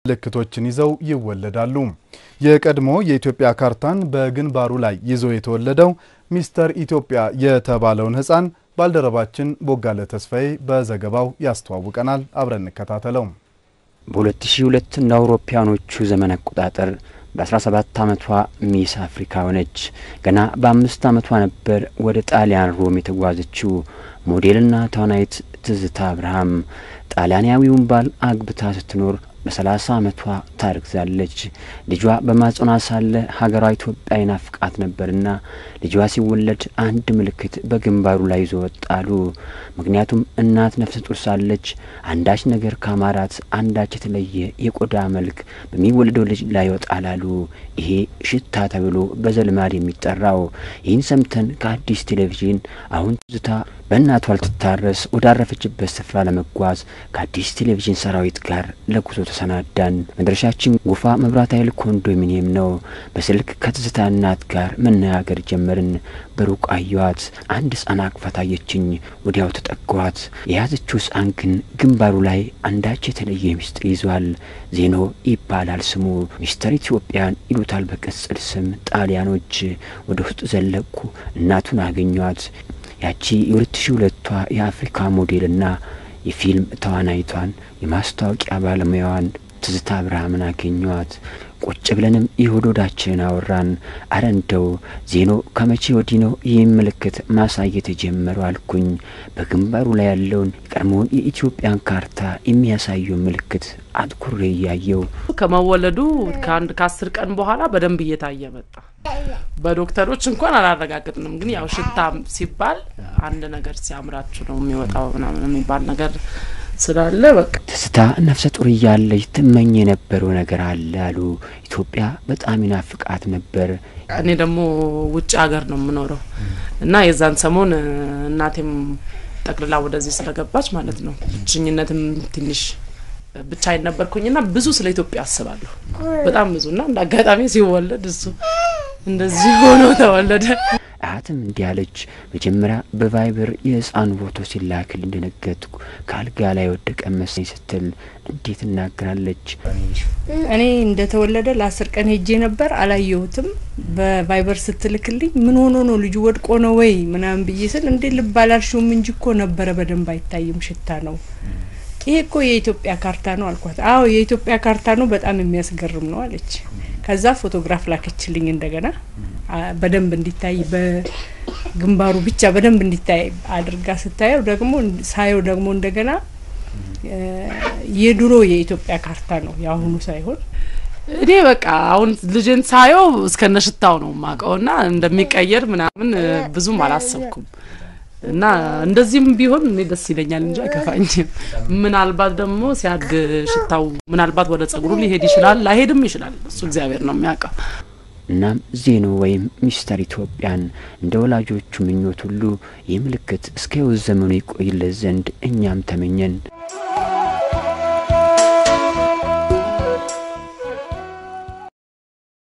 ምልክቶችን ይዘው ይወለዳሉ። የቀድሞ የኢትዮጵያ ካርታን በግንባሩ ላይ ይዞ የተወለደው ሚስተር ኢትዮጵያ የተባለውን ሕፃን ባልደረባችን ቦጋለ ተስፋዬ በዘገባው ያስተዋውቀናል። አብረን እንከታተለው። በ2002 እንደ አውሮፓውያኖቹ ዘመን አቆጣጠር በ17 ዓመቷ ሚስ አፍሪካ ሆነች። ገና በአምስት ዓመቷ ነበር ወደ ጣሊያን ሮም የተጓዘችው ሞዴልና ተዋናይት ትዝታ አብርሃም ጣሊያናዊውን ባል አግብታ ስትኖር በሰላሳ ዓመቷ ታርግዛለች። ልጇ በማጸኗ ሳለ ሀገሯ ኢትዮጵያ ይናፍቃት ነበርና ልጇ ሲወለድ አንድ ምልክት በግንባሩ ላይ ይዞ ወጣሉ። ምክንያቱም እናት ነፍሰ ጡር ሳለች አንዳች ነገር ካማራት አንዳች የተለየ የቆዳ መልክ በሚወለደው ልጅ ላይ ይወጣል አሉ። ይሄ ሽታ ተብሎ በዘልማድ የሚጠራው። ይህን ሰምተን ከአዲስ ቴሌቪዥን አሁን ትዝታ በእናቷ ልትታረስ ወዳረፈችበት ስፍራ ለመጓዝ ከአዲስ ቴሌቪዥን ሰራዊት ጋር ለጉዞ ተሰናዳን። መድረሻችን ጎፋ መብራት ኃይል ኮንዶሚኒየም ነው። በስልክ ከትዝታ እናት ጋር መነጋገር ጀመርን። በሩቅ አየዋት። አንድ ሕፃን አቅፋ ታየችኝ። ወዲያው ተጠጓት። የያዘችው ሕፃን ግን ግንባሩ ላይ አንዳች የተለየ ሚስጥር ይዟል። ዜኖ ይባላል ስሙ። ሚስተር ኢትዮጵያን ይሉታል በቅጽል ስም ጣሊያኖች። ወደ ውስጥ ዘለቅኩ። እናቱን አገኟት። ያቺ የሁለት ሺ ሁለቷ የአፍሪካ ሞዴልና የፊልም ተዋናይቷን የማስታወቂያ ባለሙያዋን ትዝታ አብርሃምን አገኟት። ቁጭ ብለንም የሆድ ሆዳችንን አወራን። አረ እንደው ዜኖ ከመቼ ወዲህ ነው ይህን ምልክት ማሳየት የጀመረው አልኩኝ። በግንባሩ ላይ ያለውን የቀድሞውን የኢትዮጵያን ካርታ የሚያሳየውን ምልክት አትኩሬ እያየው ከመወለዱ ከአንድ ከአስር ቀን በኋላ በደንብ እየታየ መጣ። በዶክተሮች እንኳን አላረጋግጥንም፣ ግን ያው ሽታ ሲባል አንድ ነገር ሲያምራችሁ ነው የሚወጣው ምናምን የሚባል ነገር ስላለ በቃ ትዝታ ነፍሰ ጡር እያለች ትመኝ የነበረው ነገር አለ አሉ። ኢትዮጵያ በጣም ይናፍቃት ነበር። እኔ ደግሞ ውጭ ሀገር ነው የምኖረው እና የዛን ሰሞን እናቴም ጠቅልላ ወደዚህ ስለገባች ማለት ነው ብቸኝነትም ትንሽ ብቻዬን ነበርኩኝና ብዙ ስለ ኢትዮጵያ አስባለሁ በጣም ብዙ እና እንደ አጋጣሚ ሲወለድ እሱ እንደዚህ ሆኖ ተወለደ። አያትም እንዲህ አለች። መጀመሪያ በቫይበር የህፃኑ ፎቶ ሲላክል እንደነገጥኩ ከአልጋ ላይ ወደቀ መሰኝ ስትል እንዴት እናገራለች። እኔ እንደተወለደ ለአስር ቀን ሄጄ ነበር፣ አላየሁትም። በቫይበር ስትልክልኝ ምን ሆኖ ነው ልጁ ወድቆ ነው ወይ ምናምን ብዬ ስል እንዴ ልብ አላልሽውም እንጂ እኮ ነበረ፣ በደንብ አይታይም፣ ሽታ ነው ይሄ እኮ የኢትዮጵያ ካርታ ነው አልኳት። አዎ የኢትዮጵያ ካርታ ነው፣ በጣም የሚያስገርም ነው አለች። ከዛ ፎቶግራፍ ላከችልኝ እንደገና በደንብ እንዲታይ በግንባሩ ብቻ በደንብ እንዲታይ አድርጋ ስታየው ደግሞ ሳየው ደግሞ እንደገና የድሮ የኢትዮጵያ ካርታ ነው የአሁኑ ሳይሆን እኔ በቃ አሁን ልጅን ሳየው እስከነ ሽታው ነው ማቀው እና እንደሚቀየር ምናምን ብዙም አላሰብኩም እና እንደዚህም ቢሆን እኔ ደስ ይለኛል እንጂ አይከፋኝም። ምናልባት ደግሞ ሲያድግ ሽታው ምናልባት ወደ ጸጉሩ ሊሄድ ይችላል፣ ላይሄድም ይችላል። እሱ እግዚአብሔር ነው የሚያውቀው። እናም ዜኖ ወይም ሚስተር ኢትዮጵያን እንደ ወላጆቹ ምኞት ሁሉ ይህ ምልክት እስከ ሕይወት ዘመኑ ይቆይለት ዘንድ እኛም ተመኘን።